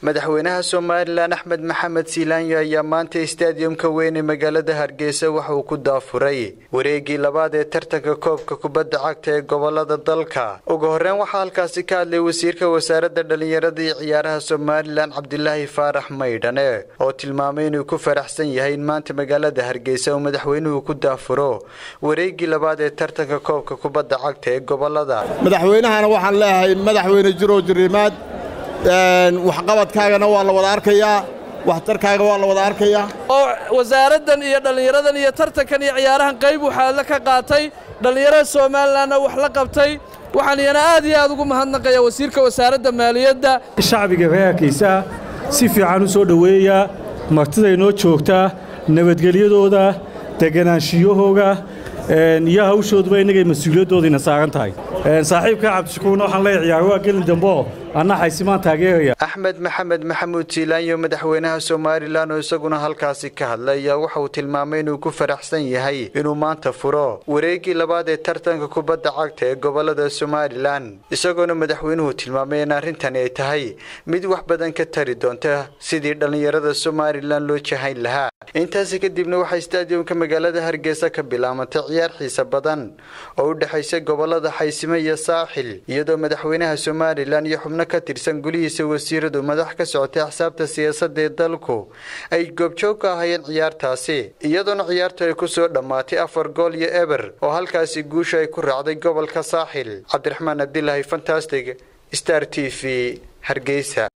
madaxweynaha somalilan axmed maxamed siilaanyo ayaa maanta stadiumka weyn ee magaalada hargeysa waxa uu ku daafuray wareegii labaad ee tartanka koobka kubadda cagta ee gobolada dalka ugu horreyn waxaa halkaasi ka hadlay wasiirka wasaaradda dhallinyarada iyo ciyaaraha somalilan cabdilaahi faarax maydhane oo tilmaamay inuu ku faraxsan yahay in maanta magaalada hargeysa uu madaxweynuhu ku daafuro wareegii labaad ee tartanka koobka kubadda cagta ee gobolada madaxweynahana waxaan leeyahay madaxweyne jirow jirimaad waxqabadkaagana waa la wada arkayaa waxtarkaaga waa la wada arkayaa oo wasaaraddan iyo dhallinyaradan iyo tartankan iyo ciyaarahan qayb waxaa ka qaatay dhallinyarada somalilanna wax la qabtay waxaan iyana aad iyo aad ugu mahadnaqaya wasiirka wasaaradda maaliyadda shacbiga reerkiisa si fiican u soo dhoweeya martiday noo joogtaa nabadgelyadooda deganaanshiyahooga iyo hawshooduba innagay mas-uuliyaddoodiina saaran tahay saaxiibka cabdishakuurna waxaan leeya ciyaar waa gelin dambo anna xaysimaan taageeraya axmed maxamed maxamuud jiilaanyo madaxweynaha somalilan oo isaguna halkaasi ka hadlay ayaa waxa uu tilmaamay inuu ku faraxsan yahay inuu maanta furo wareegii labaad ee tartanka kubadda cagta ee gobolada somalilan isagoona madaxweynuhu tilmaamay in arrintani ay tahay mid wax badan ka tari doonta sidii dhallinyarada somalilan loo jahayn lahaa intaasi kadibna waxaa stadiumka magaalada hargeysa ka bilaabantay ciyaar xiisa badan oo u dhexaysa gobolada xaysimo iyo saaxil iyadoo madaxweynaha somalilan iyo xubno ka tirsan gulihiisa wasiiradu madax ka socotay axsaabta siyaasadda ee dalku ay goobjoog ka ahayeen ciyaartaasi iyadoona ciyaartu ay ku soo dhammaatay afar gool iyo eber oo halkaasi guusha ay ku raacday gobolka saaxil cabdiraxmaan abdilaahi fantastic star t v hargeysa